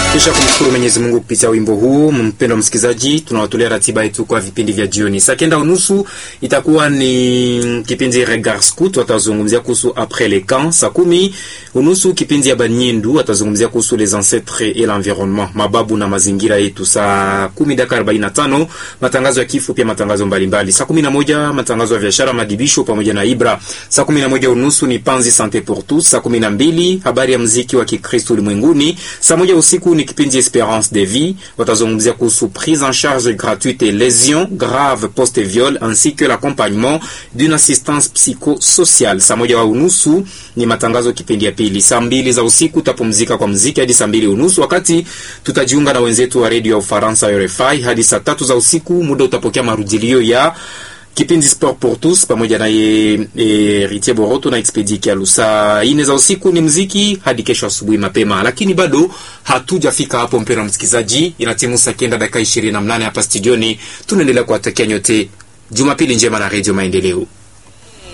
Kisha kumshukuru Mwenyezi Mungu kupitia wimbo huu, mpendwa msikilizaji, tunawatolea ratiba yetu kwa vipindi vya jioni. Saa kenda unusu itakuwa ni kipindi Regard Scout, watazungumzia kuhusu après les camps. Saa kumi unusu kipindi ya Banyindu, watazungumzia kuhusu les ancêtres et l'environnement, mababu na mazingira yetu. Saa kumi dakika arobaini na tano matangazo ya kifo, pia matangazo mbalimbali. Saa kumi na moja matangazo ya biashara, madibisho pamoja na Ibra. Saa kumi na moja unusu ni Panzi Sante pour tous. Saa kumi na mbili habari ya mziki wa Kikristo ulimwenguni. Saa moja usiku ni kipindi Esperance de vie, watazungumzia kuhusu prise en charge gratuite et lésions graves post viol ainsi que l'accompagnement d'une assistance psychosociale. Saa moja wa unusu ni matangazo kipindi ya pili. Saa mbili za usiku utapumzika kwa mziki hadi saa mbili unusu, wakati tutajiunga na wenzetu wa redio ya Ufaransa RFI hadi saa tatu za usiku. Muda utapokea marudilio ya kipindi Sport pour tous pamoja na ye e, Ritie Boroto na Expedi Kialu. Saa ine za usiku ni mziki hadi kesho asubuhi mapema, lakini bado hatujafika hapo, mpendwa msikilizaji, inatimu saa kenda dakika ishirini na mnane hapa studioni. Tunaendelea kuwatakia nyote Jumapili njema na Redio Maendeleo.